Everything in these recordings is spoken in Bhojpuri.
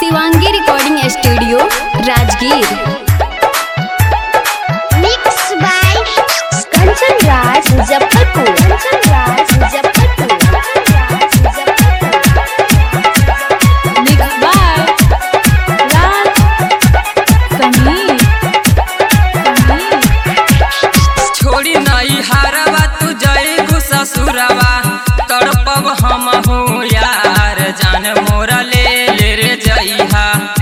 Shivangi recording studio Rajgir mix by Kanchan Raj Muzaffarpur Kanchan Raj Muzaffarpur mix by Raj Sameer Sameer छोड़ी नहीं हारवा तू जईबू ससुरवा तड़पब हम हो यार जान मोरा ले ले रे जइहा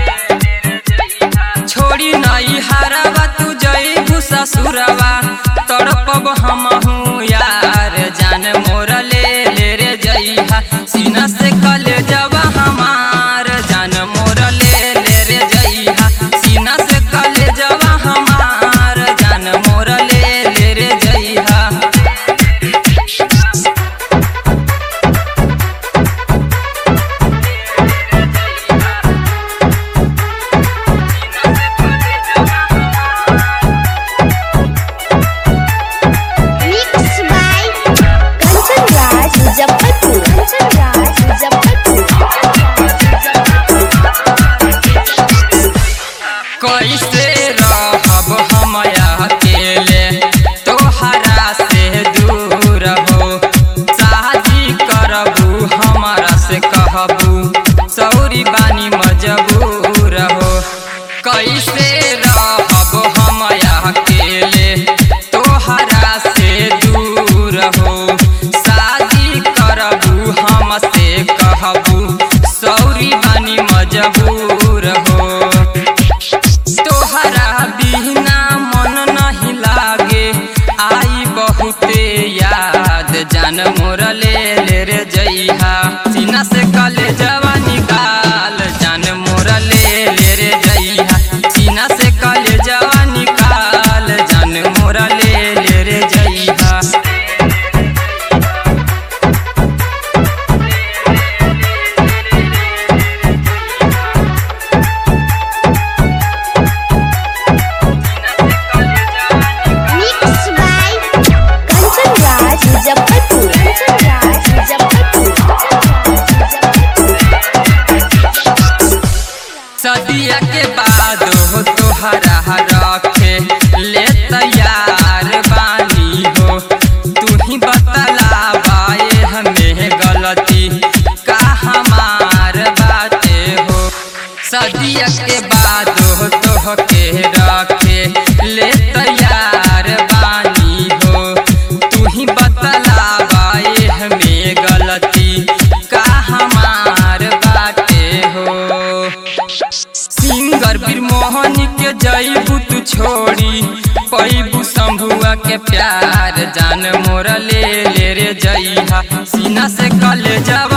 छोड़ी नहीं हारवा तू जईबू ससुरवा तड़पब हम हो यार जान मोरा ले ले रे जइहा सीना से कल जवा हमार जान मोरा ले ले रे जइहा सीना से कल जवा हमार जान मोरा ले ले रे जइहा मिक्स बाय कंचन राज मुजफ्फरपुर कंचन राज मुजफ्फरपुर कैसे रहब हम अकेले तोहरा से दूर हो शादी करबू हमारा से कहबू सौरी बानी मजबूर हो कैसे रहब हम अकेले तोहरा से दूर हो शादी करबू हम से कहबू सौरी बानी मजबूर हो तोहरा बिना मन नहीं लागे आई बहुते याद जान मोर ले ले रे जइहा सीना से कले जवा निकाल जान मोर ले ले रे जइहा सीना से कले जवा निकाल जान मोर ले ले रे जइहा मिक्स बाय कंचन राज मुजफ्फरपुर कंचन राज मुजफ्फरपुर सदिया के बाद हो तोहरा रखे ले तैयार बानी हो तू ही बतला बाए हमें गलती का हमार बाते हो सदिया के बाद हो तोह के रखे ले तैयार बानी हो तू ही बतला बाए हमें गलती का हमार बाटे हो सिंगर बीर मोहन के जईबू तू छोड़ी पैबू शंभुआ के प्यार जान मोर ले ले रे जइहा सीना से कल जवा